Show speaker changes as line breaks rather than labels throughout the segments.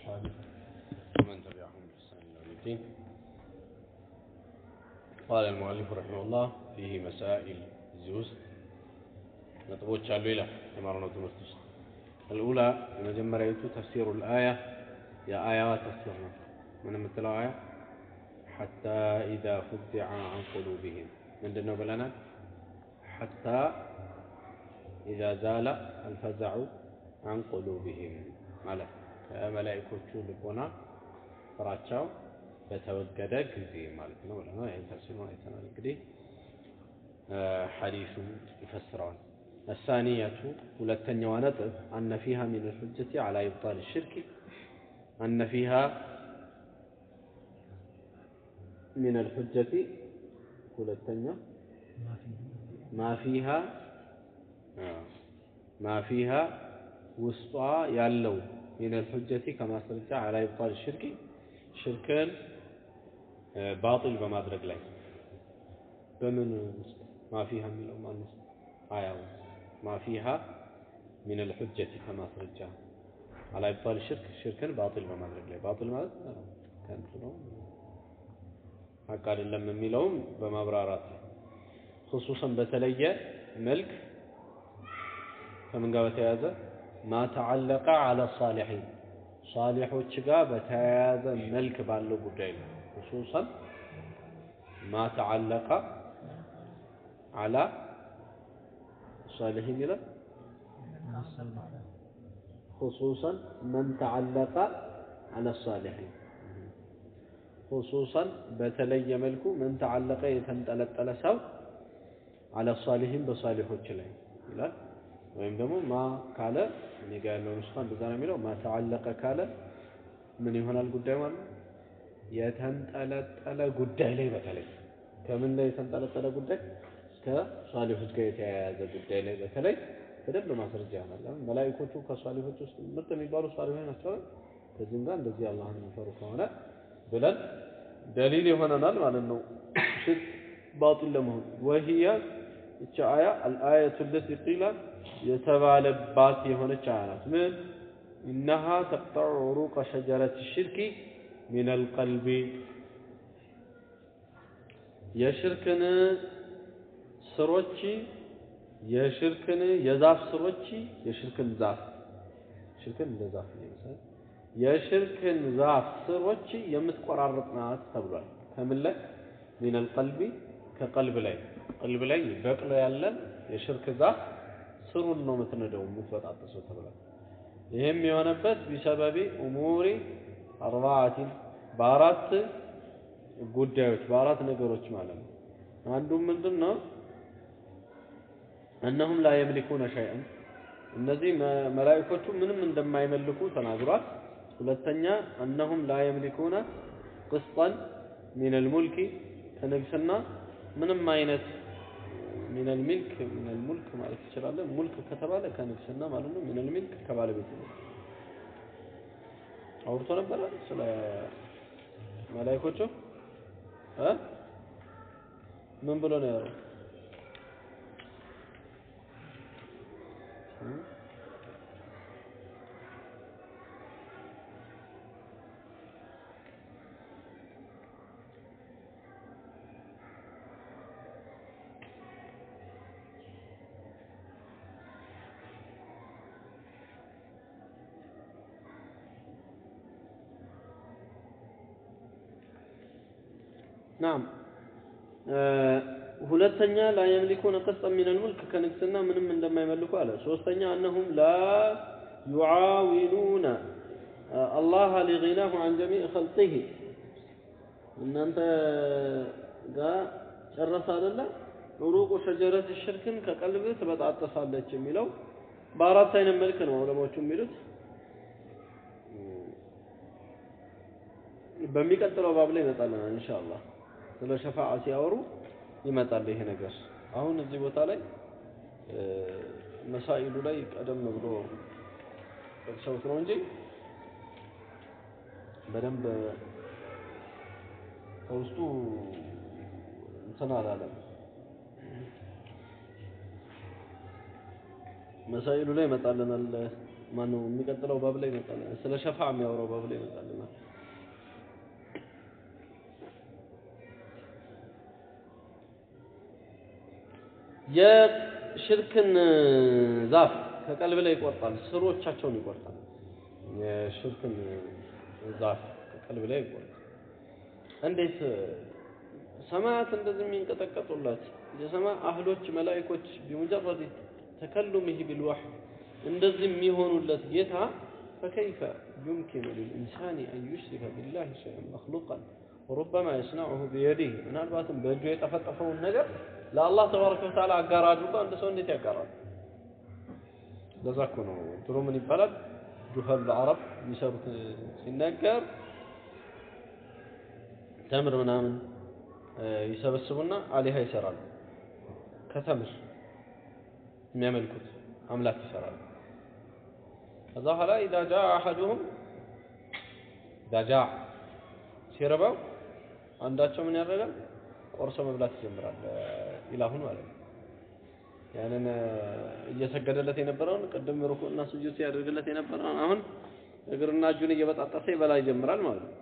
وأصحابه ومن تبعهم بإحسان إلى يوم الدين قال المؤلف رحمه الله فيه مسائل زيوس ነጥቦች አሉ ይላል የማርነው ትምህርት ውስጥ አልኡላ የመጀመሪያዊቱ ተፍሲሩ ልአያ የአያዋ ተፍሲር ነው ምን የምትለው አያ ሐታ ኢዛ ፉዚዐ አን ቁሉቢህም ምንድን ነው ብለናል ሐታ ኢዛ ዛለ አልፈዘዑ አን ቁሉቢህም ማለት ከመላኢኮቹ ልቦና ፍራቻው በተወገደ ጊዜ ማለት ነው ብለናል ይህን ተፍሲሩ አይተናል እንግዲህ ሐዲሱ ይፈስረዋል الثانية ولتنيا ونطب أن فيها من الحجة على إبطال الشرك أن فيها من الحجة ولتنيا ما فيها ما فيها وسطى يالو من الحجة كما سرجع على إبطال الشرك شركا باطل بما أدرك لي بمن ما فيها من الأمان آية ما فيها من الحجة كما سرجع على إبطال الشرك شركا باطل بما أدرك لي باطل ما كان حق አይደለም የሚለውም በማብራራት خصوصا በተለየ መልክ ከምን ጋር በተያያዘ ማ ተዓለቀ አለ ሳሊሒን ሳሊሖች ጋር በተያያዘ መልክ ባለው ጉዳይ ነው خصوصا ማ ተዓለቀ አላ ሳሊሒን ይላል خصوصا من تعلق على الصالحين خصوصا በተለየ መልኩ من تعلق የተንጠለጠለ ሰው على الصالحين በሳሊሖች ላይ ይላል ወይም ደግሞ ማ ካለ እኔ ጋር ያለው ንስኻ እንደዛ ነው የሚለው ማ ተዓለቀ ካለ ምን ይሆናል ጉዳይ ማለት ነው የተንጠለጠለ ጉዳይ ላይ በተለይ ከምን ላይ የተንጠለጠለ ጉዳይ ከሷሊሖች ጋር የተያያዘ ጉዳይ ላይ በተለይ በደንብ ማስረጃ ይሆናል። ለምን መላኢኮቹ ከሷሊሖች ውስጥ ምርጥ የሚባሉ ሷሊሖች ናቸው። ከዚህም ጋር እንደዚህ አላህን የሚፈሩ ከሆነ ብለን ደሊል ይሆነናል ማለት ነው። ሽርክ ባጢል ለመሆን ወህያ እቺ አያ አልአየቱ ለቲ ቂላ የተባለባት የሆነች አያ ናት። ምን ኢነሃ ተቅጠዑ ዑሩቀ ሸጀረት ሽርኪ ሚን አልቀልቢ የሽርክን ስሮች የሽርክን የዛፍ ስሮች የሽርክን ዛፍ ሽርክን እንደ ዛፍ ይመስላል የሽርክን ዛፍ ስሮች የምትቆራረጥ ናት ተብሏል። ከምን ላይ ሚነል ቀልቢ ከቀልብ ላይ ቀልብ ላይ በቅሎ ያለን የሽርክ ዛፍ ስሩን ነው የምትነደው የምትበጣጥሰው ተብሏል። ይህም የሆነበት ቢሰበቢ ኡሙሪ አርባዓቲን በአራት ጉዳዮች በአራት ነገሮች ማለት ነው። አንዱ ምንድን ነው? እነሁም ላ የምሊኩነ ሸይአን እነዚህ መላኢኮቹ ምንም እንደማይመልኩ ተናግሯል። ሁለተኛ እነሁም ላ የምሊኩነ ቅስጠን ሚነል ሙልኪ ከንግስና ምንም አይነት ሚነል ሚልክ ሚነል ሙልክ ማለት ትችላለህ። ሙልክ ከተባለ ከንግስና ማለት ነው። ሚነል ሚልክ ከባለቤት ነው። አውርቶ ነበረ ስለ መላኢኮቹ እ ምን ብሎ ነው ያለው? ናም ሁለተኛ ላ የምሊኩነ ቀስጠን ሚነል ሙልክ ከንግስና ምንም እንደማይመልኩ አለ። ሶስተኛ እነሁም ላ ዩዓዊኑነ አላህ ሊጊናሁ አን ጀሚዕ ኸልቂሂ እናንተ ጋር ጨረሰ አይደለ? ሩቁ ሸጀረት ሽርክን ከቀልብ ትበጣጠሳለች የሚለው በአራት አይነት መልክ ነው ዑለማዎቹ የሚሉት። በሚቀጥለው ባብ ላይ ይመጣልናል ኢንሻአላህ። ስለ ሸፋዓ ሲያወሩ ይመጣል ይሄ ነገር። አሁን እዚህ ቦታ ላይ መሳኢሉ ላይ ቀደም ብሎ ጠቅሰውት ነው እንጂ በደንብ ከውስጡ እንትን አላለም። መሳኢሉ ላይ ይመጣልናል ማነው የሚቀጥለው ባብ ላይ ይመጣል። ስለ ሸፋ የሚያወራው ባብ ላይ ይመጣልና የሽርክን ዛፍ ከቀልብ ላይ ይቆርጣል፣ ስሮቻቸውን ይቆርጣል። የሽርክን ዛፍ ከቀልብ ላይ ይቆርጣል። እንዴት ሰማያት እንደዚህ የሚንቀጠቀጡላት የሰማይ አህሎች መላኢኮች ቢሙጀረድ ተከሉምህ ቢልዋህይ እንደዚህ የሚሆኑለት ጌታ ፈከይፈ ዩምኪኑ ሊልኢንሳኒ አን ዩሽሪከ ቢላሂ ሸይአን መክሉቀን ወሩበማ የስነዑሁ ቢየዲህ ምናልባትም በእጁ የጠፈጠፈውን ነገር ለአላህ ተባረከ ወተዓላ አጋር አድርጎ አንድ ሰው እንዴት ያጋራል? ለዛ እኮ ነው ድሮ ምን ይባላል ጁሀል አረብ የሚሰሩት ሲነገር ተምር ምናምን ይሰበስቡና አሊሃ ይሰራሉ። ከተምር የሚያመልኩት አምላክ ይሰራሉ። ከዛ በኋላ ኢዛ ጃ አሐዱሁም ኢዛ ጃ ሲርበው አንዳቸው ምን ያደርጋል? ቆርሶ መብላት ይጀምራል። ኢላሁን ማለት ነው። ያንን እየሰገደለት የነበረውን ቅድም ሩኩዕና ስጁድ ሲያደርግለት የነበረውን አሁን እግርና እጁን እየበጣጠሰ ይበላ ይጀምራል ማለት ነው።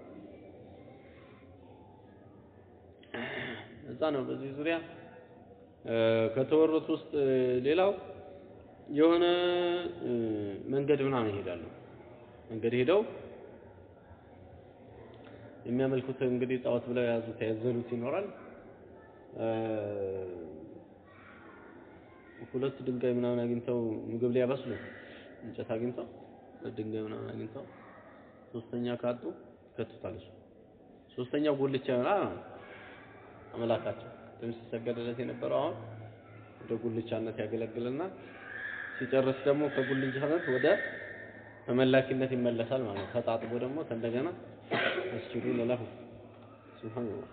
እዛ ነው በዚህ ዙሪያ ከተወሩት ውስጥ ሌላው የሆነ መንገድ ምናምን ይሄዳሉ። መንገድ ሄደው የሚያመልኩት እንግዲህ ጣዖት ብለው የያዙት ያዘሉት ይኖራል። ሁለት ድንጋይ ምናምን አግኝተው ምግብ ሊያበስሉ እንጨት አግኝተው ድንጋይ ምናምን አግኝተው ሶስተኛ ካጡ ይከቱታል። እሱ ሶስተኛው ጉልቻ ይሆናል አመላካቸው ቅድም ሲሰገድለት የነበረው አሁን ወደ ጉልቻነት ያገለግልና ሲጨርስ ደግሞ ከጉልቻነት ወደ ተመላኪነት ይመለሳል ማለት ነው። ተጣጥቦ ደግሞ እንደገና መስጂዱን ለሁ ሱብሃንአላህ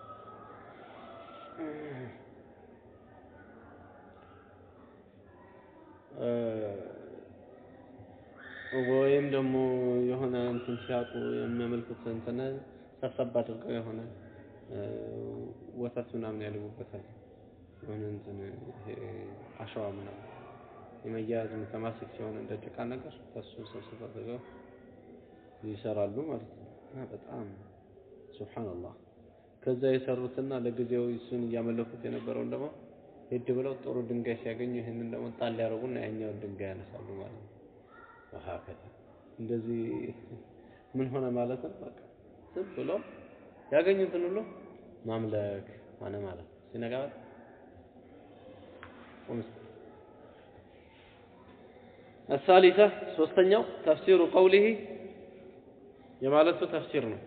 ወይም ደግሞ የሆነ እንትን ሲያጡ የሚያመልኩት እንትን ሰብሰብ አድርገው የሆነ ወተት ምናምን ያልቡበታል። የሆነ እንትን አሸዋ ምናምን የመያያዝ ተማስክ ሲሆን እንደ ጭቃ ነገር ከሱ ሰብሰብ አድርገው ይሰራሉ ማለት ነው። እና በጣም ሱብሃንአላህ ከዛ የሰሩትና ለጊዜው እሱን እያመለኩት የነበረውን ደግሞ ሄድ ብለው ጥሩ ድንጋይ ሲያገኙ ይህንን ደግሞ ጣል ያደርጉና ያኛውን ድንጋይ ያነሳሉ ማለት ነው። ወሀከዛ እንደዚህ ምን ሆነ ማለት ነው። በቃ ዝም ብሎ ያገኙትን ሁሉ ማምለክ ሆነ ማለት ነው። ሲነጋ الثالثة ሶስተኛው ተፍሲሩ ቀውሊሂ የማለቱ ተፍሲር ነው።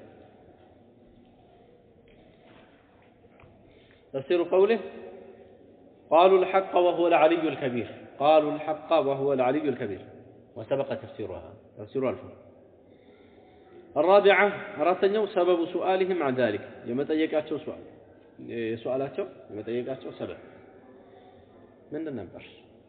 تفسير قوله قالوا الحق وهو العلي الكبير قالوا الحق وهو العلي الكبير وسبق تفسيرها تفسير الف الرابعة أراتنيو سبب سؤالهم عن ذلك يوم تيقاتشو سؤال سؤالاتشو يوم تيقاتشو سبب من النبر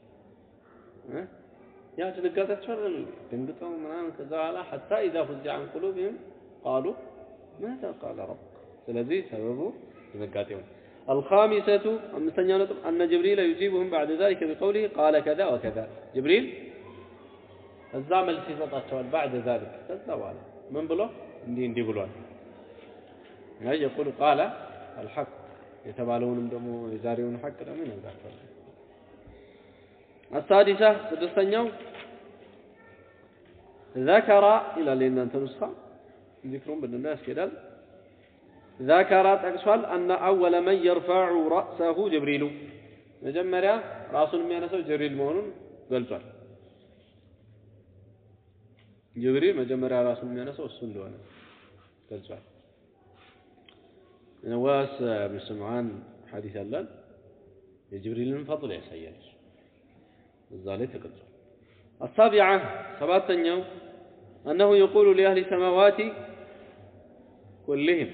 يا تلقاتشو دنقطوا منام كذا على حتى إذا فزع عن قلوبهم قالوا ماذا قال ربك ስለዚህ ሰበቡ ድንጋጤው الخامسة أمستنيا نطب أن جبريل يجيبهم بعد ذلك بقوله قال كذا وكذا جبريل الزعمل في سطاتشوال بعد ذلك كذا وعلا من بلو اندي اندي بلوان يقول قال الحق يتبالون دمو يزاريون حق دمو ينزعون السادسة سدستنيو ذكر إلى لأن أنت نسخة ذكرون بالناس كده ذكر تقصال أن أول من يرفع رأسه جبريل مجمريا راسل የሚያነሳው ጅብሪል መሆኑን ገልጿል። ጅብሪል መጀመሪያ ራሱን የሚያነሳው እሱ እንደሆነ ገልጿል። ነዋስ ብን ስምዓን ሐዲስ አለን የጅብሪልን ፈضል ያሳያል። እዛ ላይ ተገልጿል። السابعة سبعتኛው أنه يقول لأهل السماوات كلهم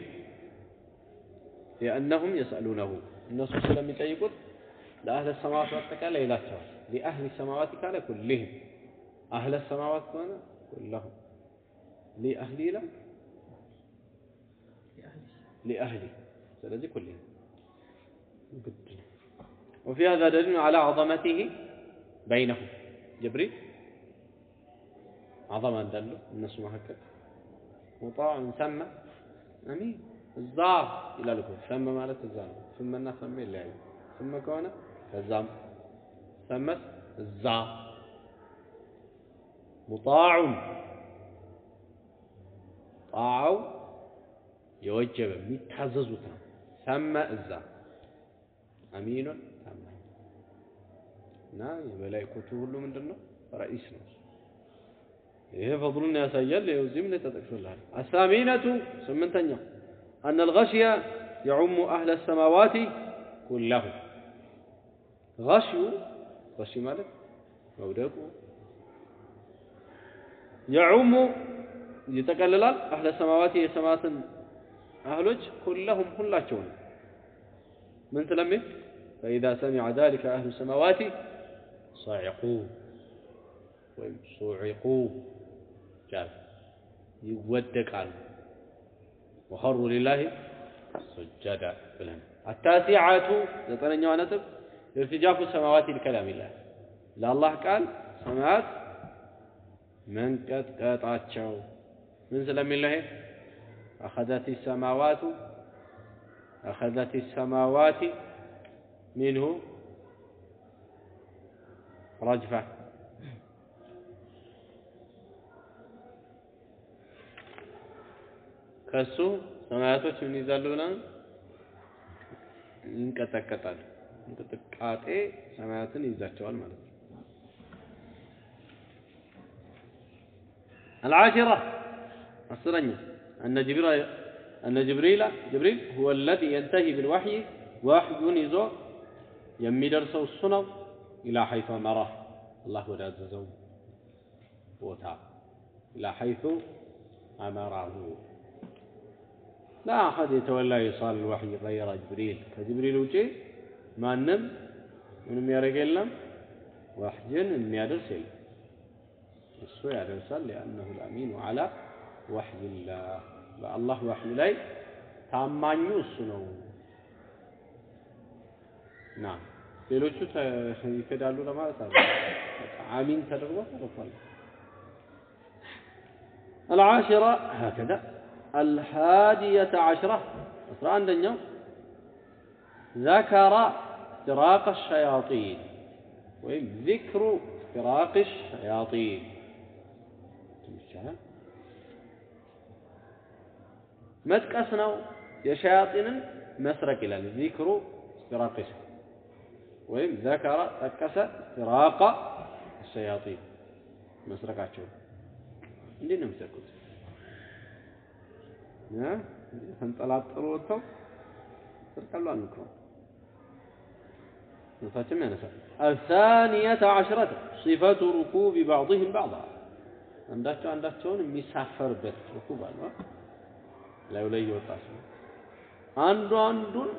لأنهم يسألونه الناس لم يطيقوا لأهل السماوات والتكالة لا لأهل السماوات كان كلهم أهل السماوات كان كلهم لأهلي لا لأهلي ስለዚህ كلهم وفي هذا دليل على عظمته بينهم جبريل አዘማ እንዳለው እነሱ መካከል ሙጣዕን ሰመ አሚን እዛ ይላል እኮ ሰመ ማለት እዛ ነው። ስመና ሰመ ይለያዩ። ስመ ከሆነ ከዛም ሰመስ እዛ ሙጣዑን ጣዓው የወጀበ የሚታዘዙት ነው። ሰመ እዛ አሚኑን ታማኝ እና የመላይኮቹ ሁሉ ምንድን ነው ረኢስ ነው። ይሄ ፈضሉን ያሳያል። ይኸው እዚህም ላይ ተጠቅሶልሃል። አሳሚነቱ ስምንተኛው أن الغشي يعم أهل السماوات كلهم غشي غشي ማለት መውደቁ يعم ይጠቀልላል أهل السماوات የሰማትን أهሎች كلهم ሁላቸውን ምን ስለሚል فإذا سمع ذلك أهل السماوات صعقوا ወይም صعقوا ጃል ይወደቃሉ ወኸሩ ሊላሂ ሱጀዳ ብለን አታሲዓቱ ዘጠነኛዋ ነጥብ ኢርትጃፉ ሰማዋት ሊከላሚላህ ለአላህ ቃል ሰማያት መንቀጥቀጣቸው ምን ስለሚል ነው ይሄ አኸዘት ሰማዋቱ አኸዘት ሰማዋት ሚንሁ ረጅፋ ከሱ ሰማያቶች ምን ይዛሉ ብለን ይንቀጠቀጣሉ። እንቅጥቃጤ ሰማያትን ይይዛቸዋል ማለት ነው። العاشرة السرنية أن جبريل أن جبريل جبريل هو الذي ينتهي بالوحي وحي يزو يمدرسو السنو إلى حيث أمره الله وداززو بوتا إلى حيث أمره لا أحد يتولى إيصال الوحي غير جبريل كجبريل وجه ما نم من يرق لهم وحجن من يدرس እሱ ያደርሳል ሊአነሁ ልአሚኑ ዐላ ወሕይላህ በአላህ ወሕይ ላይ ታማኙ እሱ ነው ና ሌሎቹ ይክዳሉ ለማለት አለ አሚን ተደርጎ ተልፏል العاشرة هكذا الحادية عشرة أسرع عندنا ذكر افتراق الشياطين ويم ذكر افتراق الشياطين መጥቀስ ነው የሸያጢንን መስረቅ ይላል ዚክሩ እስትራቅሽ ወይም ዘከረ ጠቀሰ እስትራቃ ሸያጢን መስረቃቸው እንዴት ነው የሚሰቁት ተንጠላጥሎ ወጥተው ስርቃሉ አንክረው ነፍሳችንም ያነሳል الثانية عشرة صفة ركوب بعضهم بعضا አንዳቸው አንዳቸውን የሚሳፈርበት ሩኩብ አለ ላዩ ላይ እየወጣ ሲሆን አንዱ አንዱን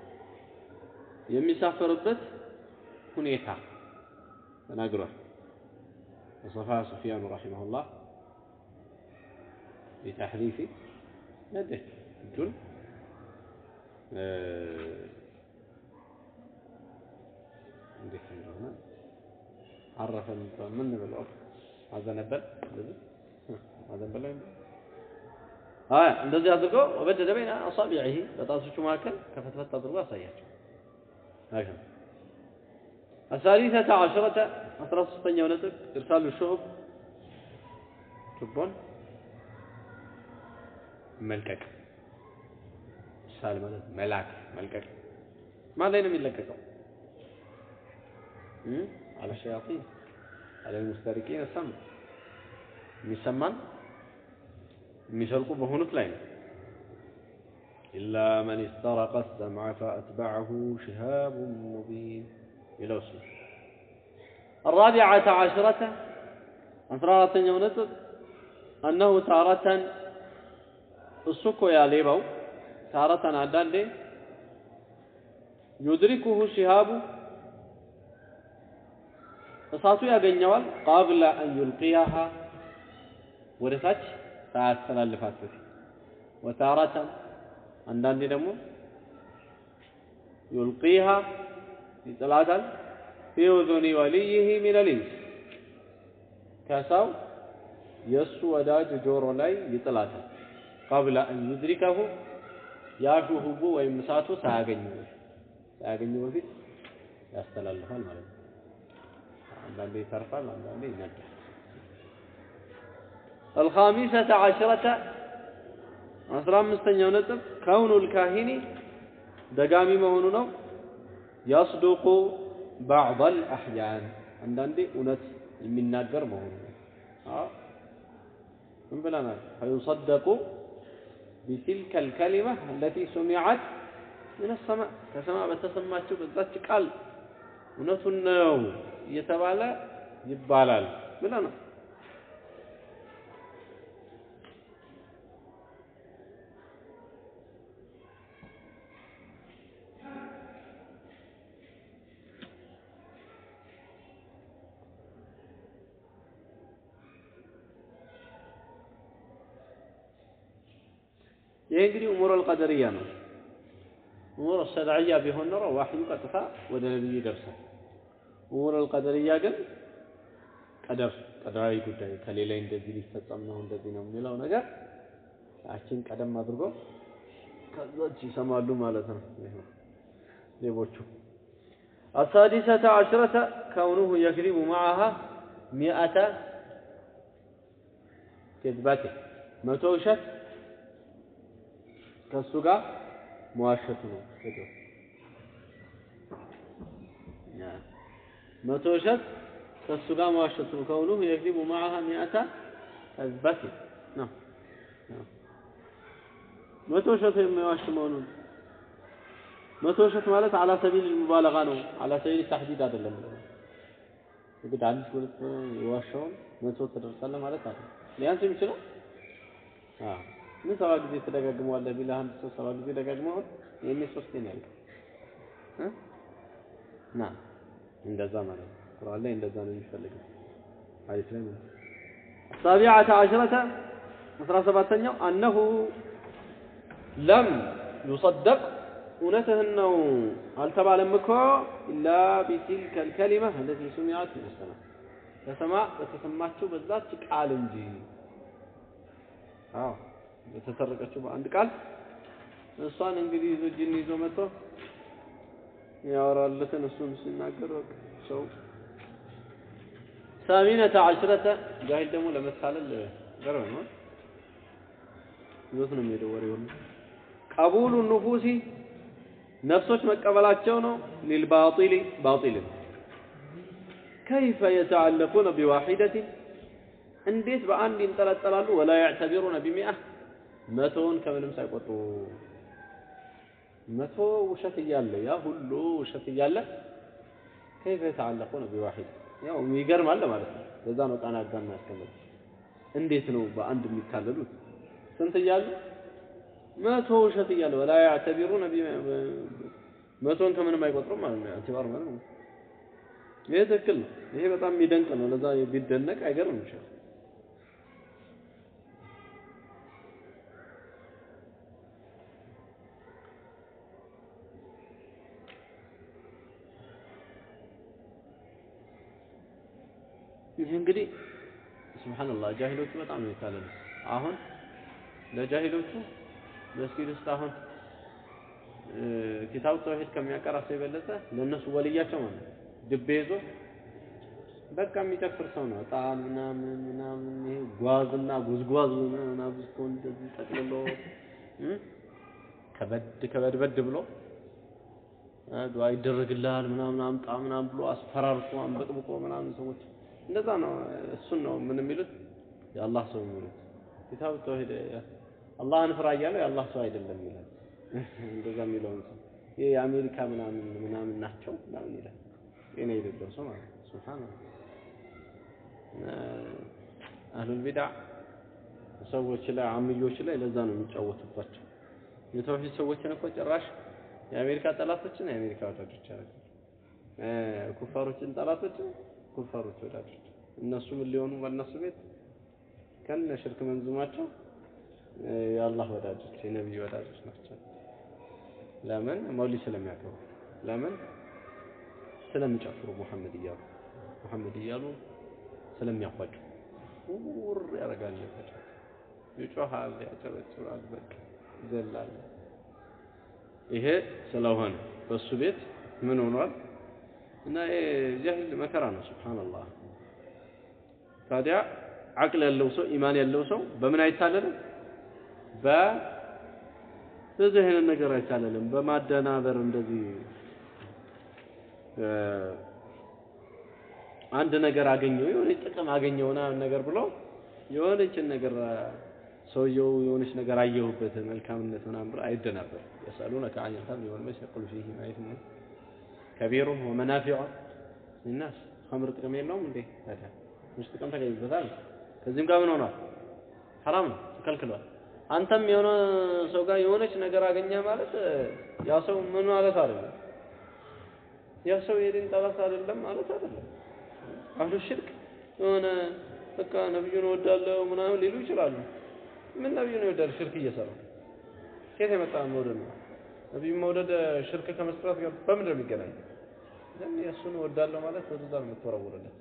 የሚሳፈርበት ሁኔታ ተናግሯል ወصፋ ሱፊያኑ ረሒመሁላህ بتحريف يده እጁን እንዴት እንደሆነ አረፈ ምን ብለው አዘነበል እንደዚህ አዘነበል አይ እንደዚህ አድርጎ ወበደደ በይነ አሳቢዒሂ በጣቶቹ መካከል ከፈትፈት አድርጎ አሳያቸው هكذا الثالثة عشرة أسرى ستة ونتك إرسال الشهب تبون ملكك إرسال ملك ملاك ملكك ما لين من لكك على الشياطين على المستركين السمع የሚሰማን የሚሰርቁ በሆኑት ላይ ነው ኢላ መን استرق السمع فأتبعه شهاب مبين ይለው እሱ الرابعة عشرة أسرارة نطق أنه تارة السكو يا ليبو تارة عدان يدركه شهاب እሳቱ ያገኘዋል قبل أن يلقيها ወደ ታች ሳያስተላልፋት በፊት ወታራተን አንዳንዴ ደግሞ ዩልቂሃ ይጥላታል ፊ ኡዙኒ ወልይህ ሚን ልኢንስ ከሰው የእሱ ወዳጅ ጆሮ ላይ ይጥላታል። ቀብለ አን ዩድሪከሁ ያ ሹሁቡ ወይም እሳቱ ሳያገኘው በፊት ሳያገኘው በፊት ያስተላልፋል ማለት ነው። አንዳንዴ ይተርፋል፣ አንዳንዴ ይነዳል። الخامسة عشرة አስራ አምስተኛው ነጥብ ከውኑ ልካሂኒ ደጋሚ መሆኑ ነው። ያስዱቁ ባዕض አልአሕያን አንዳንዴ እውነት የሚናገር መሆኑ ነው። ምን ብለናል? ፈዩሰደቁ ቢትልከ ልከሊማ አለቲ ሱሚዐት ምን ሰማ ከሰማይ በተሰማችው በዛች ቃል እውነቱን ነው እየተባለ ይባላል ብለናል። ይሄ እንግዲህ እሙረል ቀደርያ ነው። እሙረ ሸርዕያ ቢሆን ኖሮ ዋህዩ ቀጥታ ወደ ነብዩ ይደርሳል። እሙረል ቀደርያ ግን ቀደር ቀደራዊ ጉዳይ ከሌላ እንደዚህ ሊፈጸም ነው እንደዚህ ነው የሚለው ነገር ያችን ቀደም አድርጎ ከዛች ይሰማሉ ማለት ነው ሌቦቹ። السادسة عشرة كونه يكذب معها مئة كذبته መቶ ውሸት ከእሱ ጋር መዋሸቱ ነው። መቶ ውሸት ከእሱ ጋር መዋሸቱ ነው። ከውኑሁ የክዚቡ ማዓሃ ሚአተ ከዝበት ነው። መቶ ውሸት የሚዋሽ መሆኑን መቶ ውሸት ማለት አላ ሰቢል ሙባለጋ ነው። አላ ሰቢል ታህዲድ አይደለም። እንግዲህ አንድ ሁለት የዋሻውን መቶ ትደርሳለህ ማለት አይደለም። ሊያንስ የሚችለው አዎ ምን ሰባ ጊዜ ትደጋግመዋለህ ቢልህ አንድ ሰው ሰባ ጊዜ ደጋግመዋል ይሄኔ ሶስቴ ነው ያልከው እ ና እንደዛ ማለት ነው። ቁርአን ላይ እንደዛ ነው የሚፈልገው። ሐዲስ ላይ ነው። السابعة عشرة አስራ ሰባተኛው أنه لم يصدق እውነትህን ነው አልተባለም እኮ ኢላ ቢቲልከ ልከሊማ አለቲ ሱሚዐት ምን ሰማ ከሰማ በተሰማችው በዛች ቃል እንጂ አዎ የተሰረቀችው በአንድ ቃል እሷን እንግዲህ ይዞ ጅን ይዞ መጥቶ ያወራለትን እሱን ሲናገር ሰው ሳሚነተ አሽረተ ጃሂል ደግሞ ለመታለል ገርም ነው ይዞት ነው የሚሄደው ወሬውን ቀቡሉ ኑፉሲ ነፍሶች መቀበላቸው ነው ሊልባጢል ባጢልን ከይፈ የተዓለቁነ ቢዋሒደትን እንዴት በአንድ ይንጠለጠላሉ ወላ ያዕተቢሩነ ቢሚአ መቶውን ከምንም ሳይቆጥሩ መቶ ውሸት እያለ ያ ሁሉ ውሸት እያለ ከይፈ የተዓለቁነ ቢዋሒድ ያው ይገርማል ማለት ነው ለዛ ነው ቃና አጋና ያስቀመጥ እንዴት ነው በአንድ የሚታለሉት ስንት እያሉ መቶ ውሸት እያለ ወላ ያዕተቢሩነ መቶን ከምንም አይቆጥሩም ማለት ነው ኢዕቲባር ማለት ነው ይሄ ትክክል ነው ይሄ በጣም የሚደንቅ ነው ለዛ ቢደነቅ አይገርም ይችላል ይህ እንግዲህ ሱብሃንአላህ ጃሂሎቹ በጣም ነው የታለሉ አሁን ለጃሂሎቹ መስጊድ ውስጥ አሁን ኪታብ ተውሂድ ከሚያቀራ ሰው የበለጠ ለእነሱ ወልያቸው ማለት ነው ድቤ ይዞ በቃ የሚጨፍር ሰው ነው እጣን ምናምን ምናምን ይሄ ጓዝና ጉዝጓዝ ምናምን አብዝቶ እንደዚህ ጠቅልሎ ከበድ ከበድበድ ብሎ ዱዓ ይደረግልሃል ምናምን አምጣ ምናምን ብሎ አስፈራርቶ አንበጥብቆ ምናምን ሰዎች እንደዛ ነው እሱን ነው ምን የሚሉት የአላህ ሰው የሚሉት ኪታብ ተውሂድ አላህን ፍራ እያለው የአላህ ሰው አይደለም ይላል እንደዛ የሚለውን ሰው ይሄ የአሜሪካ ምናምን ምናምን ናቸው ምናምን ይላል ጤና የሌለው ሰው ማለት ነው ሱብሃንአላህ አህሉል ቢድዓ ሰዎች ላይ አምዮች ላይ ለዛ ነው የሚጫወቱባቸው የተውሂድ ሰዎችን እኮ ጭራሽ የአሜሪካ ጠላቶችን የአሜሪካ ወዳጆች ያደርጋል ኩፋሮችን ጠላቶችን ኩፋሮች ወዳጆች እነሱ ምን ሊሆኑ በእነሱ ቤት ከነ ሽርክ መንዙማቸው የአላህ ወዳጆች የነቢይ ወዳጆች ናቸው ለምን መውሊድ ስለሚያከብሩ ለምን ስለሚጨፍሩ ሙሐመድ እያሉ ሙሐመድ እያሉ ስለሚያፏጩ ውር ያደርጋል። ይጮሃል፣ ያጨበጭባል፣ በቃ ይዘላል። ይሄ ስለሆነ በሱ ቤት ምን ሆኗል? እና ጃሂል መከራ ነው። ሱብሃንአላህ። ታዲያ አቅል ያለው ሰው ኢማን ያለው ሰው በምን አይታለልም? በዚህ አይነት ነገር አይታለልም። በማደናበር እንደዚህ አንድ ነገር አገኘው የሆነች ጥቅም አገኘው ምናምን ነገር ብሎ የሆነችን ነገር ሰውየው የሆነች ነገር አየሁበት መልካምነት ምናምን ብሎ አይደናበር። የሰሉነከ አን ልኸምሪ ወልመይሲር ቁል ፊሂማ ኢስሙን ከቢሩን ወመናፊዑ ሊናስ ኸምር ጥቅም የለውም እንዴ? ታዲያ ትንሽ ጥቅም ተገኝበታል። ከዚህም ጋር ምን ሆኗል? ሐራም ነው፣ ተከልክሏል። አንተም የሆነ ሰው ጋር የሆነች ነገር አገኘ ማለት ያ ሰው ምን ማለት አይደለም፣ ያ ሰው የዲን ጠላት አይደለም ማለት አይደለም። አህሉ ሽርክ የሆነ በቃ ነብዩን እወዳለሁ ምናምን ሊሉ ይችላሉ። ምን ነብዩን ይወዳል? ሽርክ እየሰራ ከየት የመጣ መውደድ ነው? ነብዩን መውደድ ሽርክ ከመስራት ጋር በምንድን ነው የሚገናኝ? ግን የእሱን እወዳለሁ ማለት ወደዛ ነው የምትወረውርለት።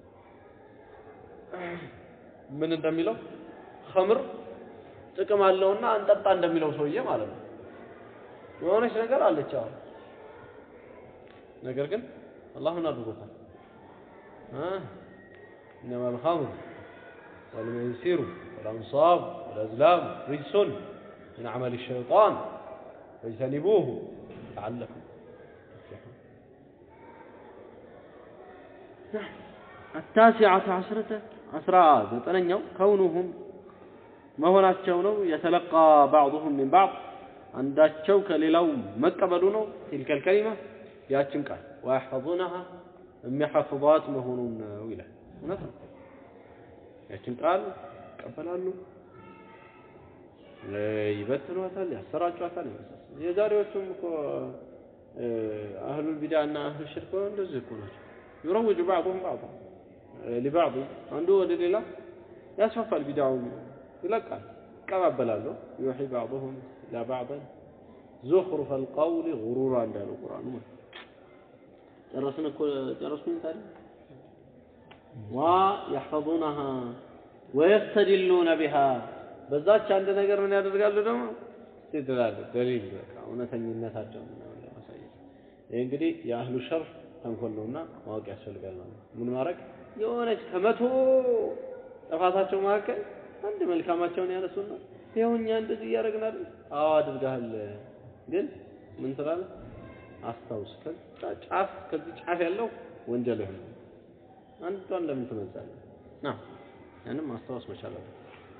ምን እንደሚለው ኸምር ጥቅም አለውና አንጠጣ እንደሚለው ሰውዬ ማለት ነው። የሆነች ነገር አለች አሁን ነገር ግን አላህን አድርጎታል። إنما الخمر والميسر والأنصاب والأزلام رجس من عمل الشيطان فاجتنبوه لعلكم تفلحون التاسعة عشرة عشرة ዘጠነኛው ከውኑሁም መሆናቸው ነው የተለቃ ባዕضሁም ሚን ባዕድ አንዳቸው ከሌላው መቀበሉ ነው ቲልከል ከሊማ ያችን ቃል ወያሕፈظونها የሚሐፍዟት መሆኑን ነው ይላል እውነት ነው ያችን ቃል ይቀበላሉ ይበትኗታል ያሰራጯታል የዛሬዎቹም እኮ አህሉል ቢድዓ እና አህሉ ሽርክ እንደዚህ እኮ ናቸው ዩረውጁ ባዕضሁም ባዕض ሊባዕض አንዱ ወደ ሌላ ያስፋፋል ቢድዓውን ይለቃል ይቀባበላሉ ዩሒ ባዕضሁም ኢላ ባዕضን ዙኽሩፈ አልቀውል ጉሩራ እንዳለው ቁርአኑ ማለት ጨረስን እኮ ጨረስኩኝ ታዲያ ወየሕፈظونها ወየስተድሉነ ቢሃ በዛች አንድ ነገር ምን ያደርጋሉ ደግሞ ይድላሉ ደሊል በቃ እውነተኝነታቸውን ለማሳየት ይህ እንግዲህ የአህሉ ሸር ተንኮል ነውና ማወቅ ያስፈልጋል ማለት ነው ምን ማድረግ የሆነች ከመቶ ጥፋታቸው መካከል አንድ መልካማቸውን ያነሱና ይኸው እኛ እንደዚህ እያደረግን አይደል አዎ አድርገሃል ግን ምን ትላለህ አስታውስ ከዛ ጫፍ ከዚህ ጫፍ ያለው ወንጀልህ ነው አንዷን ለምን ትመዛለህ ና ያንም ማስታወስ መቻል አለ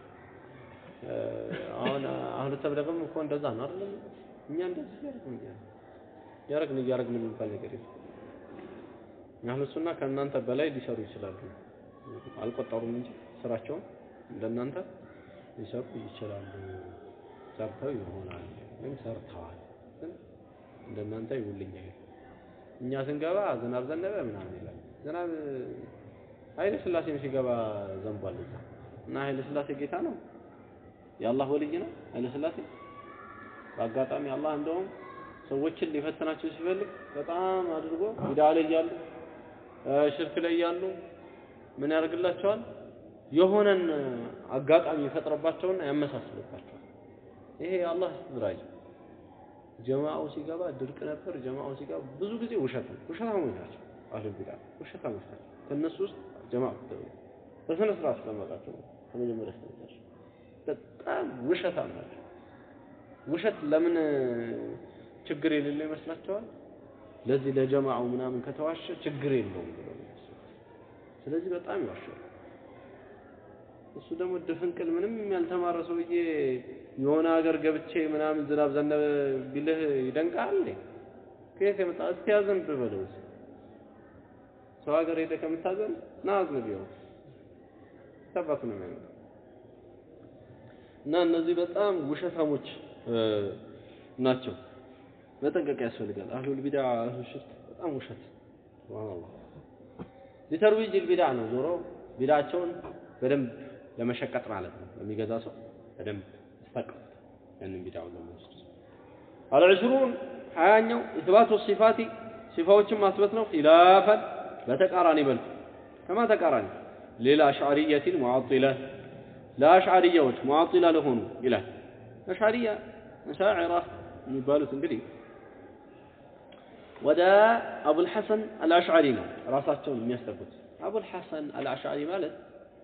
አሁን አህሉ ተብለግም እኮ እንደዛ ነው አይደል እኛ እንደዚህ እያደረግን እያደረግን እያደረግን የሚባል ነገር የለም አህሉ ሱና ከእናንተ በላይ ሊሰሩ ይችላሉ አልቆጠሩም እንጂ ስራቸውን እንደናንተ ሊሰሩ ይችላሉ ሰርተው ይሆናል ወይም ሰርተዋል ግን እንደናንተ ይውልኛ እኛ ስንገባ ዝናብ ዘነበ ምናምን ይላል ዝናብ ኃይለ ስላሴም ሲገባ ዘንቧል እዛ እና ኃይለ ስላሴ ጌታ ነው የአላህ ወልይ ነው ኃይለ ስላሴ በአጋጣሚ አላህ እንደውም ሰዎችን ሊፈትናቸው ሲፈልግ በጣም አድርጎ ቢድዓ ላይ እያሉ ሽርክ ላይ እያሉ ምን ያደርግላቸዋል የሆነን አጋጣሚ ይፈጥረባቸውና ያመሳስልባቸዋል ይሄ የአላህ እስትድራጅ ጀማዓው ሲገባ ድርቅ ነበር ጀማዓው ሲገባ ብዙ ጊዜ ውሸት ነው ውሸታሞች ናቸው አህሉል ቢድዓ ውሸታሞች ናቸው ከእነሱ ውስጥ ጀማዓ በስነ ስርዓት ተቀመጣቸው ከመጀመሪያ እስከመጨረሻ በጣም ውሸታም ናቸው ውሸት ለምን ችግር የሌለው ይመስላቸዋል ለዚህ ለጀማዓው ምናምን ከተዋሸ ችግር የለውም ብለው ስለዚህ በጣም ይዋሻል እሱ ደግሞ ድፍንቅል ምንም ያልተማረ ሰውዬ የሆነ ሀገር ገብቼ ምናምን ዝናብ ዘነበ ቢልህ ይደንቃል እንዴ? ከየት የመጣ እስቲ ያዘንብ በለው። ሰው ሀገር ሄደህ ከምታዘን ና አዝንብ ይኸው ተባቱ ነው የሚያመጣው። እና እነዚህ በጣም ውሸታሞች ናቸው። መጠንቀቅ ያስፈልጋል። አህሉል ቢድዓ አህሉ ሽርክ በጣም ውሸት ሱብሃንአላህ ሊተርዊጅ ቢድዓ ነው ዞሮ ቢድዓቸውን በደንብ ለመሸቀጥ ማለት ነው። ለሚገዛ ሰው በደንብ ያስታቅፉት ያንን ቢድዓውን ለመወስድ አልዕሽሩን ሀያኛው ኢትባቱ ሲፋቲ ሲፋዎችን ማስበት ነው ኺላፈን በተቃራኒ መልኩ ከማ ተቃራኒ ሌላ አሽዓሪየቲን ሙዓጢለ ለአሽዓሪያዎች ሙዓጢላ ለሆኑ ይላል። አሽዓሪያ አሻዕራ የሚባሉት እንግዲህ ወደ አቡልሐሰን አልአሽዓሪ ነው ራሳቸውን የሚያስጠጉት። አቡልሐሰን አልአሽዓሪ ማለት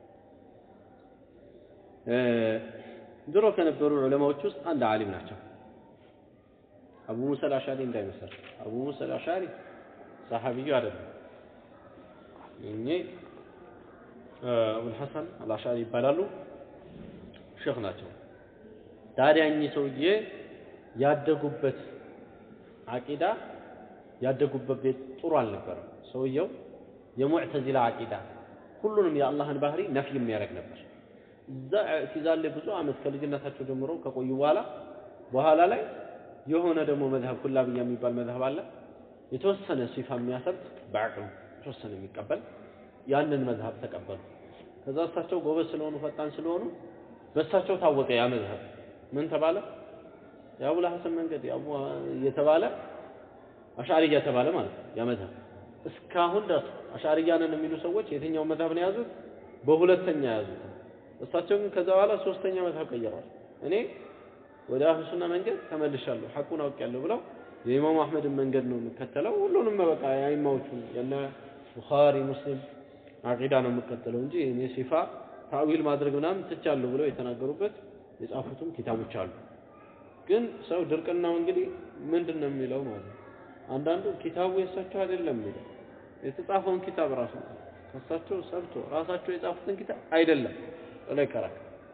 ድሮ ከነበሩ ዑለማዎች ውስጥ አንድ ዓሊም ናቸው። አቡ ሙሳ አልአሽዓሪ እንዳይመስል አቡ ሙሳ አልአሽዓሪ ሰሐቢዩ አይደለም። እኚህ አቡልሐሰን አልአሽዓሪ ይባላሉ። ሼክ ናቸው። ታዲያ እኚህ ሰውዬ ያደጉበት አቂዳ ያደጉበት ቤት ጥሩ አልነበረም። ሰውየው የሙዕተዚላ አቂዳ ሁሉንም የአላህን ባህሪ ነፍይ የሚያደርግ ነበር። እዛ ኢዕቲዛል ላይ ብዙ ዓመት ከልጅነታቸው ጀምሮ ከቆዩ በኋላ በኋላ ላይ የሆነ ደግሞ መዝሀብ ኩላብያ የሚባል መዝሀብ አለ። የተወሰነ ሲፋ የሚያሰብት በአቅሉ የተወሰነ የሚቀበል ያንን መዝሀብ ተቀበሉ። ከዛ እሳቸው ጎበዝ ስለሆኑ ፈጣን ስለሆኑ በእሳቸው ታወቀ ያ መዝሀብ ምን ተባለ? የአቡል ሐሰን መንገድ እየተባለ አሻዕርያ ተባለ ማለት ነው። ያ መዝሀብ እስካሁን ድረስ አሻዕርያ ነን የሚሉ ሰዎች የትኛው መዝሀብ ነው የያዙት? በሁለተኛ የያዙት። እሳቸው ግን ከዛ በኋላ ሶስተኛ መዝሀብ ቀይረዋል። እኔ ወደ አህሉ ሱና መንገድ ተመልሻለሁ፣ ሐቁን አውቄያለሁ ብለው የኢማሙ አህመድን መንገድ ነው የምከተለው። ሁሉንም በቃ የአይማዎቹ የነ ቡኻሪ ሙስሊም አቂዳ ነው የምከተለው እንጂ እኔ ሲፋ ታዊል ማድረግ ምናምን ትቻለሁ ብለው የተናገሩበት የጻፉትም ኪታቦች አሉ። ግን ሰው ድርቅናው እንግዲህ ምንድን ነው የሚለው ማለት ነው። አንዳንዱ ኪታቡ የእሳቸው አይደለም የሚለው የተጻፈውን ኪታብ ራሱ ከእሳቸው ሰብቶ ራሳቸው የጻፉትን ኪታብ አይደለም ብሎ ይከራል።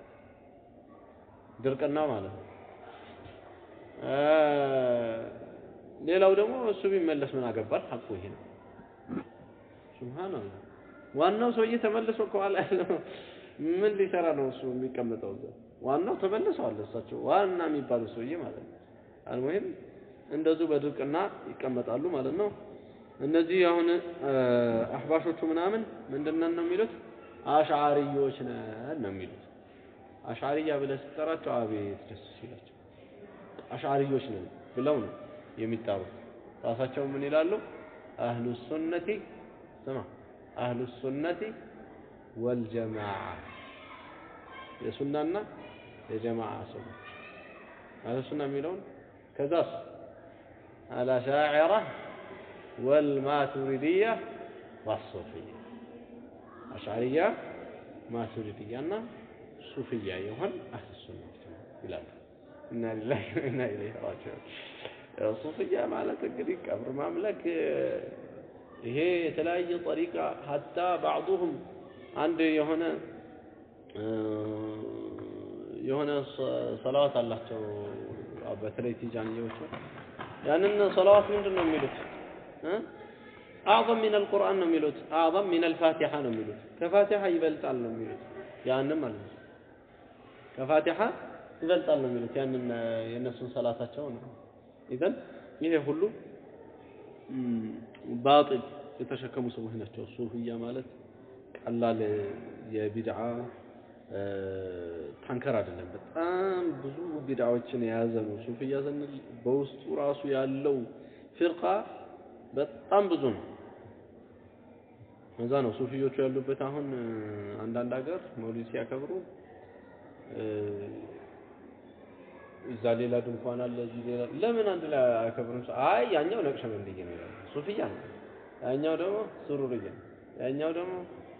ድርቅና ማለት ነው። ሌላው ደግሞ እሱ ቢመለስ ምን አገባል? ሐቁ ይሄ ነው። ሱብሃንአላህ ዋናው ሰውዬ ተመልሶ ከኋላ ያለው ምን ሊሰራ ነው እሱ የሚቀመጠው እዛ? ዋናው ተመልሰዋል እሳቸው ዋና የሚባሉ ሰውዬ ማለት ነው። አልሙሂም እንደዚሁ በድርቅና ይቀመጣሉ ማለት ነው። እነዚህ አሁን አህባሾቹ ምናምን ምንድነን ነው የሚሉት? አሽዓሪዮች ነን ነው የሚሉት። አሽዓሪያ ብለህ ስትጠራቸው አቤት ደስ ሲላቸው አሽዓሪዮች ነን ብለው ነው የሚጠሩት። ራሳቸው ምን ይላሉ? አህሉ ሱነቲ ስማ አህሉ ሱነቲ ወልጀማዓ የሱናና የጀማዓ ሰዎች አህሉ ሱና የሚለውን ከዛስ አልአሻዕራ ወልማቱሪድያ ዋሱፍያ አሽዓሪያ ማቱሪድያ እና ሱፍያ የሆን አህሉ ሱናዎች ይላሉ። እና ሊላሂ ወኢና ኢለይሂ ራጂዑን። ሱፍያ ማለት እንግዲህ ቀብር ማምለክ ይሄ የተለያየ ጠሪቃ ሀታ ባዕዱሁም አንድ የሆነ የሆነ ሰላዋት አላቸው በተለይ ቲጃንዮች ያንን ሰላዋት ምንድን ነው የሚሉት አዕظም ሚን አልቁርአን ነው የሚሉት አዕظም ሚን አልፋቲሓ ነው የሚሉት ከፋቲሓ ይበልጣል ነው የሚሉት ያንን ማለት ነው ከፋቲሓ ይበልጣል ነው የሚሉት ያንን የእነሱን ሰላታቸው ነው ኢዘን ይሄ ሁሉ ባጢል የተሸከሙ ሰዎች ናቸው። ሱፍያ ማለት ቀላል የቢድዓ ታንከር አይደለም። በጣም ብዙ ቢድዓዎችን የያዘ ነው። ሱፍያ ስንል በውስጡ ራሱ ያለው ፍርቃ በጣም ብዙ ነው። እዛ ነው ሱፊዮቹ ያሉበት። አሁን አንዳንድ ሀገር መውሊድ ሲያከብሩ እዛ ሌላ ድንኳን አለ፣ እዚህ ሌላ ለምን አንድ ላይ አያከብሩም? አይ ያኛው ነቅሸበንድዬ ነው ይላሉ፣ ሱፍያ ነው። ያኛው ደግሞ ሱሩርዬ ነው። ያኛው ደግሞ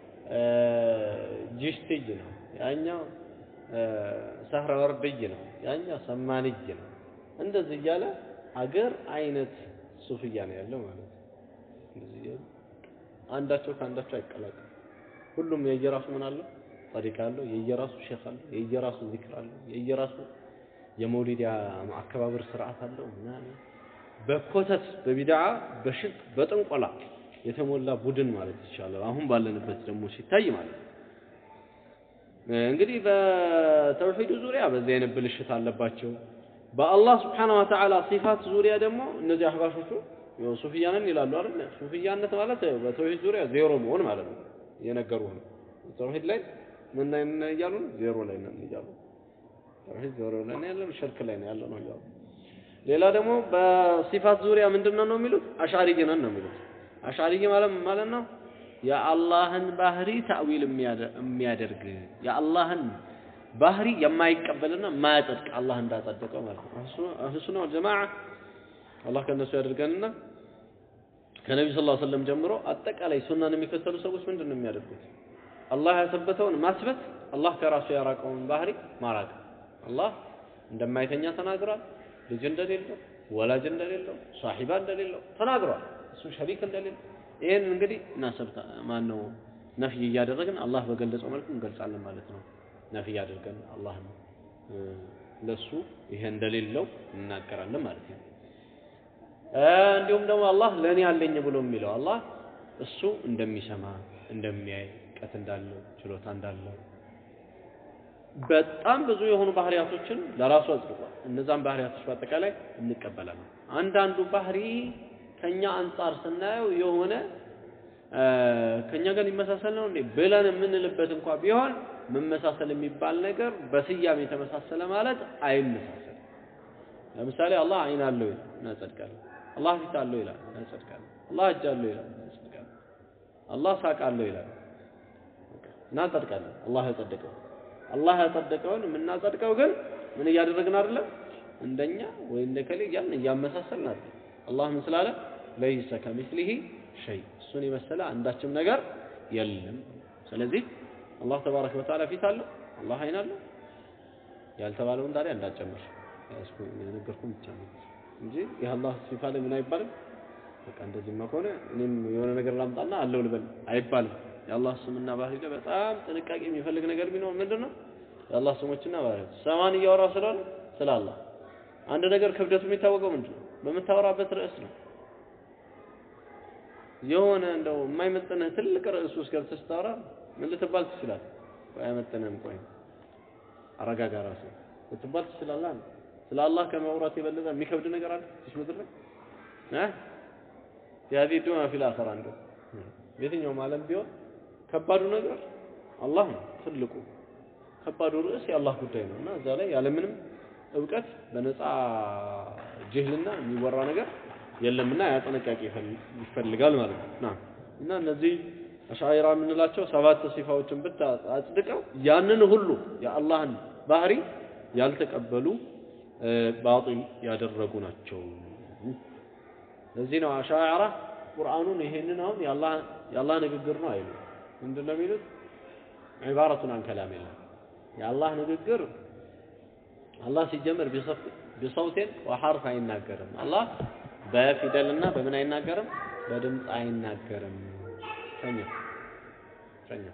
ጅሽትይ ነው። ያኛው ሰህረ ወርድይ ነው። ያኛው ሰማንይ ነው። እንደዚህ እያለ አገር አይነት ሱፍያ ነው ያለው ማለት ነው። እንደዚህ እያሉ አንዳቸው ከአንዳቸው አይቀላቀሉ። ሁሉም የየራሱ ምን አለው ጠሪቃ አለው፣ የየራሱ ሼክ አለው፣ የየራሱ ዚክር አለው፣ የየራሱ የመውሊድ አከባበር ስርዓት አለው ምናምን በኮተት በቢድዓ በሽርክ በጥንቆላ የተሞላ ቡድን ማለት ይቻላል። አሁን ባለንበት ደግሞ ሲታይ ማለት ነው። እንግዲህ በተውሂዱ ዙሪያ በዚህ አይነት ብልሽት አለባቸው። በአላህ ስብሓነሁ ወተዓላ ሲፋት ዙሪያ ደግሞ እነዚህ አህባሾቹ ሱፍያ ነን ይላሉ አይደል? ሱፍያነት ማለት በተውሂድ ዙሪያ ዜሮ መሆን ማለት ነው። እየነገሩህ ነው። ተውሂድ ላይ ምን ላይ ነን እያሉ ነው? ዜሮ ላይ ነን እያሉ ተውሂድ ዜሮ ላይ ነው ያለው፣ ሽርክ ላይ ነው ያለው ነው እያሉ ሌላ ደግሞ በሲፋት ዙሪያ ምንድን ነው የሚሉት? አሻሪይ ነን ነው የሚሉት። አሻሪይ ማለት ማለት ነው የአላህን ባህሪ ታዊል የሚያደርግ የአላህን ባህሪ የማይቀበልና የማያጸድቅ አላህ እንዳጸደቀው ማለት ነው። አህሉ ሱና ወል ጀማዓ አላህ ከእነሱ ያደርገንና ከነቢ ስ ላ ሰለም ጀምሮ አጠቃላይ ሱናን የሚከተሉ ሰዎች ምንድን ነው የሚያደርጉት? አላህ ያሰበተውን ማስበት፣ አላህ ከራሱ ያራቀውን ባህሪ ማራቅ። አላህ እንደማይተኛ ተናግሯል። ልጅ እንደሌለው፣ ወላጅ እንደሌለው፣ ሷሒባ እንደሌለው ተናግሯል። እሱ ሸሪክ እንደሌለው ይህን እንግዲህ እናሰብታ ማን ነው ነፍይ እያደረግን አላህ በገለጸው መልኩ እንገልጻለን ማለት ነው። ነፍይ አድርገን አላህን ለሱ ይሄ እንደሌለው እናገራለን ማለት ነው። እንዲሁም ደግሞ አላህ ለእኔ አለኝ ብሎ የሚለው አላህ እሱ እንደሚሰማ እንደሚያይ እውቀት እንዳለው ችሎታ እንዳለው በጣም ብዙ የሆኑ ባህሪያቶችን ለራሱ አጽድቋል። እነዛን ባህሪያቶች በአጠቃላይ እንቀበላለን። አንዳንዱ ባህሪ ከኛ አንጻር ስናየው የሆነ ከኛ ጋር ሊመሳሰል ነው እንዴ ብለን የምንልበት እንኳ ቢሆን መመሳሰል የሚባል ነገር በስያሜ የተመሳሰለ ማለት አይመሳሰልም። ለምሳሌ አላህ አይን አለው እናጸድቃለን። አላህ ፊት አለው ይላል እናጸድቃለን። አላህ እጅ አለው ይላል እናጸድቃለን። አላህ ሳቅ አለው ይላል እናጸድቃለን። አላህ ያጸደቀው አላህ ያጸደቀውን የምናጸድቀው ግን ምን እያደረግን አይደለም እንደኛ ወይ እንደ ከሌ እያልን እያመሳሰልን አይደለም። አላህ ምን ስላለ ለይሰ ከሚስሊሂ ሸይ እሱን የመሰለ አንዳችም ነገር የለም። ስለዚህ አላህ ተባረከ ወተዓላ ፊት አለው፣ አላህ አይን አለው። ያልተባለውን ታዲያ እንዳጨምር ያስኩ የነገርኩህ ብቻ ነው እንጂ የአላህ ሲፋ ላይ ምን አይባልም። በቃ እንደዚህማ ከሆነ እኔም የሆነ ነገር ላምጣና አለው ልበል አይባልም። የአላህ ስምና ባህሪ ላይ በጣም ጥንቃቄ የሚፈልግ ነገር ቢኖር ምንድን ነው? የአላህ ስሞችና ባህሪያት ሰማን እያወራ ስለሆነ ስለ አላህ አንድ ነገር ክብደቱ የሚታወቀው ምንድን ነው? በምታወራበት ርዕስ ነው። የሆነ እንደው የማይመጥንህ ትልቅ ርዕስ ውስጥ ገብተህ ስታወራ ምን ልትባል ትችላለህ? ቆይ አይመጥንህም፣ ቆይ አረጋጋ ራስህ ልትባል ትችላለህ። ስለ አላህ ከማውራት የበለጠ የሚከብድ ነገር አለ እዚህ ምድር ላይ እ ያዚ ዱማ ፊል አኺራ እንደው የትኛውም ዓለም ቢሆን ከባዱ ነገር አላህ ነው። ትልቁ ከባዱ ርዕስ የአላህ ጉዳይ ነው እና እዛ ላይ ያለምንም እውቀት በነፃ ጅህልና የሚወራ ነገር የለምና ያ ጥንቃቄ ይፈልጋል ማለት ነው። ና እና እነዚህ አሻኢራ የምንላቸው ሰባት ሲፋዎችን ብቻ አጽድቀው ያንን ሁሉ የአላህን ባህሪ ያልተቀበሉ ባጢል ያደረጉ ናቸው። ለዚህ ነው አሻኢራ ቁርአኑን ይሄንን አሁን የአላህ ንግግር ነው አይሉ ምንድን ነው የሚሉት? ዒባረቱን አን ከላሚላህ የአላህ ንግግር አላህ ሲጀምር ቢሰውቴን ወሐርፍ አይናገርም። አላህ በፊደልና በምን አይናገርም? በድምፅ አይናገርም። ተኛ ተኛ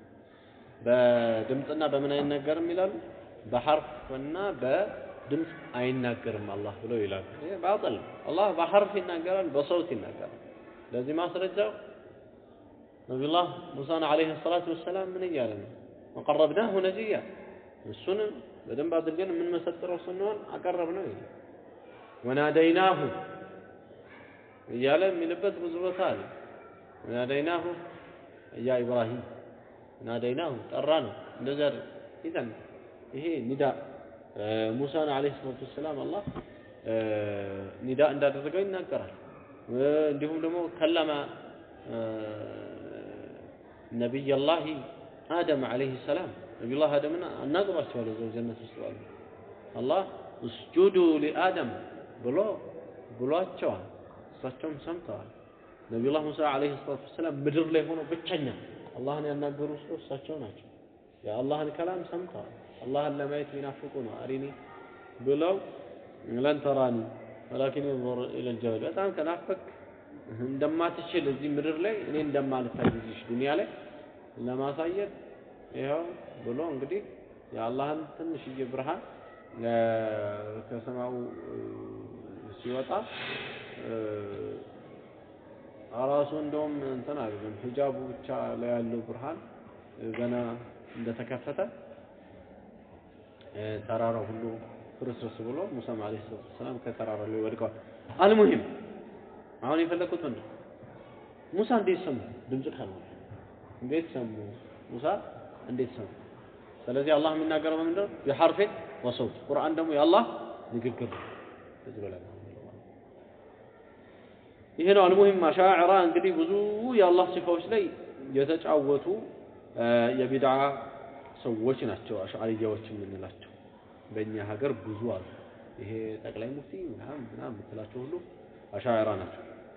በድምፅና በምን አይናገርም ይላሉ? በሐርፍና በድምፅ አይናገርም አላህ ብለው ይላሉ። ይሄ ባጥል ነው። አላህ በሐርፍ ይናገራል፣ በሰውት ይናገራል። ለዚህ ማስረጃው ነቢዩላህ ሙሳን ዓለይሂ ሰላቱ ወሰላም ምን እያለ ነው? ወቀረብናሁ ነጂያ እሱንም በደንብ አድርገን የምንመሰጥረው ስንሆን አቀረብ ነው ይላል። ወናደይናሁ እያለ የሚልበት ብዙ ቦታ አለ። ወናደይናሁ ያ ኢብራሂም ናደይናሁ ጠራ ነው እንደዚያ ኢዘን ይሄ ኒዳ ሙሳን ዓለይሂ ሰላቱ ወሰላም አላህ ኒዳ እንዳደረገው ይናገራል። እንዲሁም ደግሞ ከለማ ነቢየላሂ አደም ዓለይሂ ሰላም ነቢዩላህ አደምን አናግሯቸዋል እዛው ጀነት ውስጥ ባሉ አላህ እስጁዱ ሊአደም ብሎ ብሏቸዋል። እሳቸውም ሰምተዋል። ነቢዩላህ ሙሳ ዓለይሂ ሰላቱ ወሰላም ምድር ላይ ሆነው ብቸኛ አላህን ያናገሩ ሰው እሳቸው ናቸው። የአላህን ከላም ሰምተዋል። አላህን ለማየት የሚናፍቁ ነው። አሪኒ ብለው ለን ተራኒ ወላኪን እንظር ኢለል ጀበል በጣም ከናፈቅ እንደማትችል እዚህ ምድር ላይ እኔ እንደማልታይ እዚህ ዱንያ ላይ ለማሳየት ይኸው ብሎ እንግዲህ የአላህን ትንሽዬ ብርሃን ከሰማዩ ሲወጣ ራሱ እንደውም እንትን አይደለም ሂጃቡ ብቻ ላይ ያለው ብርሃን ገና እንደተከፈተ ተራራው ሁሉ ፍርስርስ ብሎ ሙሳም ዓለይሂ ሰላቱ ወሰላም ከተራራው ላይ ወድቀዋል። አልሙሂም አሁን የፈለኩት ምንድን ሙሳ እንዴት ሰሙ? ድምፅ ካልሆነ እንዴት ሰሙ? ሙሳ እንዴት ሰሙ? ስለዚህ አላህ የሚናገረው በምንድን ነው? የሐርፌን ወሰውት ቁርአን ደግሞ የአላህ ንግግር ነው። ከዚህ በላይ ይሄ ነው አልሙሂም አሻዕራ እንግዲህ ብዙ የአላህ ሲፋዎች ላይ የተጫወቱ የቢድዓ ሰዎች ናቸው አሽዓሪያዎች የምንላቸው። በእኛ ሀገር ብዙ አሉ። ይሄ ጠቅላይ ሙፍቲ ምናምን ምናምን የምትላቸው ሁሉ አሻዕራ ናቸው።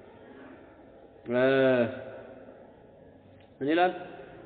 ምን ይላል?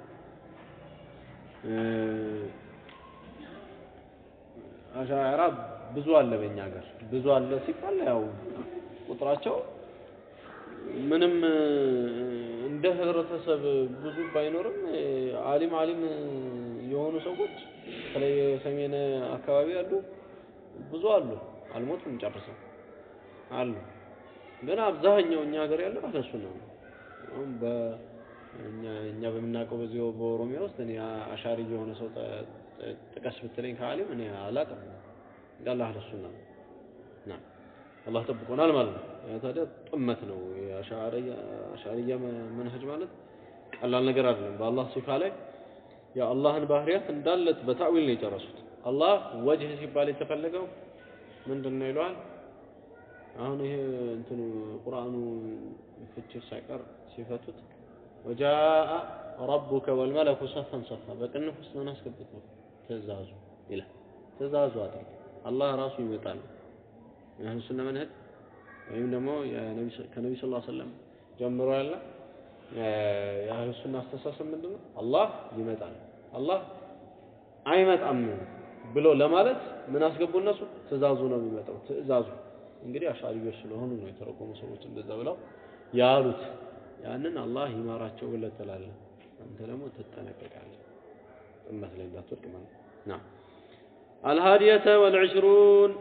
አሻዕራ ብዙ አለ በእኛ ሀገር። ብዙ አለ ሲባል ያው ቁጥራቸው ምንም እንደ ህብረተሰብ ብዙ ባይኖርም አሊም አሊም የሆኑ ሰዎች በተለይ ሰሜን አካባቢ ያሉ ብዙ አሉ። አልሞቱም ጨርሰው አሉ። ግን አብዛኛው እኛ ሀገር ያለው አለሱ ነው። አሁን በእኛ እኛ በምናውቀው በዚህ በኦሮሚያ ውስጥ እኔ አሻሪ የሆነ ሰው ጥቀስ ብትለኝ ከአሊም እኔ አላውቅም። እንዳለ አህለ ሱና ነው። ና አላህ ጠብቆናል ማለት ነው። ያ ታዲያ ጥመት ነው። የአሻዕርያ መንሀጅ ማለት ቀላል ነገር አይደለም። በአላህ ሲፋ ላይ የአላህን ባህሪያት እንዳለት በታዊል ነው የጨረሱት። አላህ ወጅህ ሲባል የተፈለገው ምንድን ነው ይለዋል። አሁን ይሄ እንትኑ ቁርአኑ ፍቺ ሳይቀር ሲፈቱት ወጃአ ረቡከ ወልመለኩ ሰፈን ሰፋ በቅንፍ ውስጥ ምን አስገብቶ ትእዛዙ ይላል። ትእዛዙ አድርግ አላህ ራሱ ይመጣል። የአህሉ ሱና መንሀጅ ወይም ደግሞ ከነቢ ስ ሰለም ጀምሮ ያለ የአህሉ ሱና አስተሳሰብ ምንድን ነው? አላህ ይመጣል፣ አላህ አይመጣም ብሎ ለማለት ምን አስገቡ እነሱ? ትእዛዙ ነው የሚመጣው። ትእዛዙ እንግዲህ አሻሪዎች ስለሆኑ ነው የተረጎሙ ሰዎች እንደዛ ብለው ያሉት። ያንን አላህ ይማራቸው ብለህ ትላለህ። አንተ ደግሞ ትጠነቀቃለህ፣ ጥመት ላይ እንዳትወድቅ ማለት ነው። الهادية والعشرون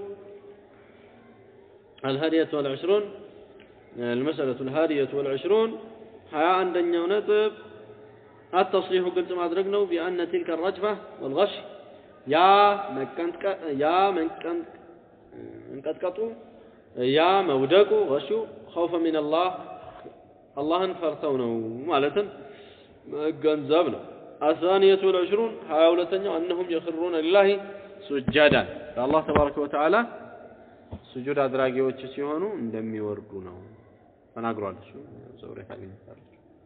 الهادية والعشرون المسألة الهادية والعشرون هيا عندنا نطب التصريح قلت ما أدركنا بأن تلك الرجفة والغش يا مكنت يا مكنت انقطقطوا يا مودقوا غشوا خوفا من الله الله فرتونه مالتن ገንዘብ الثانية والعشرون هاي ولتنيو أنهم يخرون لله سجدا الله تبارك وتعالى ስጁድ አድራጊዎች ሲሆኑ እንደሚወርዱ ነው ተናግሯል። እሱ ዘውሬ ታገኝታለች።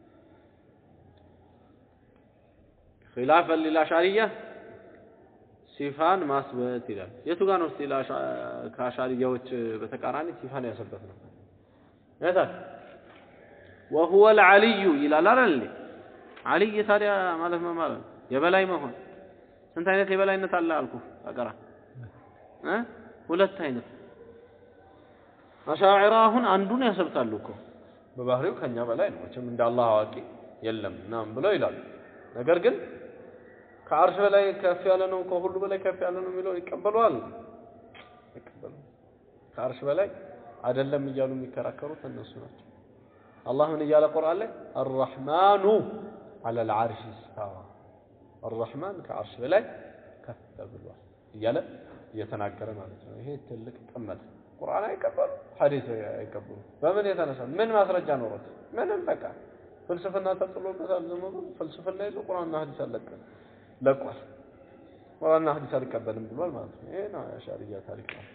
ኺላፈን ሊልአሻሪያ ሲፋን ማስበት ይላል። የቱ ጋር ነው እስቲ ከአሻሪያዎች በተቃራኒ ሲፋን ያሰበት ነው? የታል? ወሁወ ልዓልዩ ይላል አይደል? ዓልይ ታዲያ ማለት ምን ማለት ነው? የበላይ መሆን። ስንት አይነት የበላይነት አለ አልኩ አቀራ እ ሁለት አይነት አሻዕራ አሁን አንዱን ያሰብታሉ እኮ በባህሪው ከኛ በላይ ነው መቼም እንደ አላህ አዋቂ የለም ምናምን ብለው ይላሉ። ነገር ግን ከአርሽ በላይ ከፍ ያለ ነው ከሁሉ በላይ ከፍ ያለ ነው የሚለውን ይቀበሏል ይቀበሉ ከአርሽ በላይ አይደለም እያሉ የሚከራከሩት እነሱ ናቸው። አላህ ምን እያለ ቁርአን ላይ አርረሕማኑ ዐለል ዐርሽ እስታዋ አርረሕማን ከአርሽ በላይ ከፍ ብሏል እያለ እየተናገረ ማለት ነው። ይሄ ትልቅ ጥመት ቁርአን አይቀበሉ፣ ሐዲስ አይቀበሉ። በምን የተነሳ ምን ማስረጃ ኖሮት? ምንም በቃ ፍልስፍና ተጥሎበታል። ዝም ብሎ ፍልስፍና ይዞ ቁርአንና ሐዲስ አለቀ ለቋል። ቁርአንና ሐዲስ አልቀበልም ብሏል ማለት ነው። ይሄ ነው የአሻርያ ታሪክ ነው።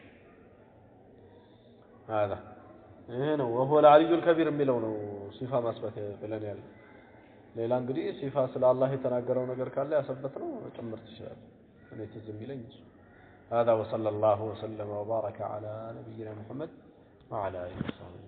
هذا ይሄ ነው ወሆ العلي الكبير የሚለው ነው ሲፋ ማስበት ብለን ያለ ሌላ እንግዲህ ሲፋ ስለ አላህ የተናገረው ነገር ካለ ያሰበት ነው ጭምር ትችላለህ። እኔ ትዝ የሚለኝ እሱ هذا وصلى الله وسلم وبارك على نبينا محمد وعلى اله وصحبه